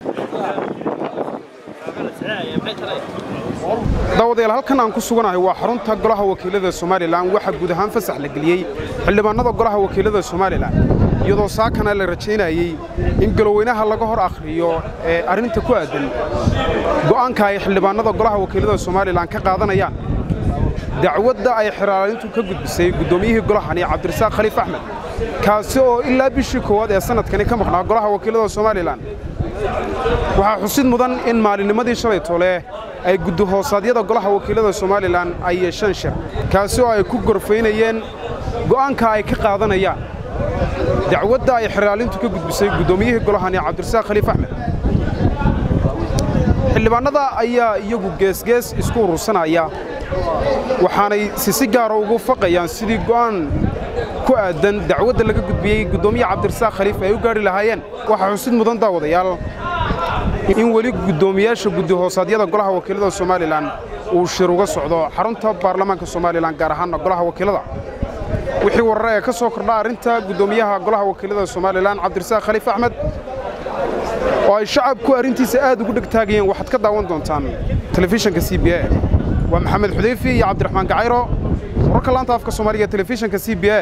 daawadayaal halkan aan ku suganahay waa xarunta golaha wakiilada somalilan waxaa guud ahaan fasax la geliyey xildhibaannada golaha wakiilada somalilan iyadoo saakana la rajaynayey in galoweynaha laga hor akhriyo ee arrinta ku aadan go'aanka ay xildhibaannada golaha wakiilada somalilan ka qaadanayaan dacwadda ay xiraalintu ka gudbisay guddoomiyihii golahani cabdirasaaq khaliif axmed kaasi oo ilaa bishii koowaad ee sannadkani ka maqnaa golaha wakiilada somalilan waxaa xusid mudan in maalinnimadii shalay tole ay guddihoosadyada golaha wakiilada somalilan ay yeesheen shir kaasi oo ay ku gorfaynayeen go'aanka ay ka qaadanayaan dacwadda ay xiraalintu ka gudbisay guddoomiyihii golahani cabdirasaaq khaliif axmed xildhibaannada ayaa iyagu geesgees isku urursanaya waxaanay si si gaara ugu faqayaan sidii go'aan ku aadan dacwadda laga gudbiyey guddoomiye cabdirasaaq khaliif ay u gaadhi lahaayeen waxaa xusid mudan daawadayaal in weli guddoomiyaasha guddihoosadyada golaha wakiilada somalilan uu shir uga socdo xarunta baarlamaanka somalilan gaar ahaanna golaha wakiilada wixii warare ee ka soo kordha arrinta guddoomiyaha golaha wakiilada somalilan cabdirasaaq khaliif axmed oo ay shacabku arrintiisa aad ugu dhegtaagayeen waxaad ka daawan doontaan telefishanka c b a waa maxamed xudayfi iyo cabdiraxmaan gacayro wararka laanta afka soomaaliga telefishanka c b a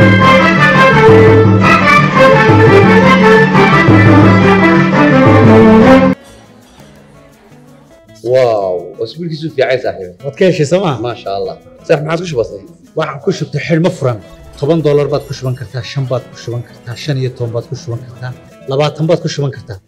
واو اسبوع كيسو في عايز صاحبي waad ka heshay sooma ما شاء الله صح ما عادش بسيط waxaan ku shubtay xidhmo furan toban doolar baad ku shuban kartaa shan baad ku shuban kartaa shan iyo toban baad ku shuban kartaa labaatan baad ku shuban kartaa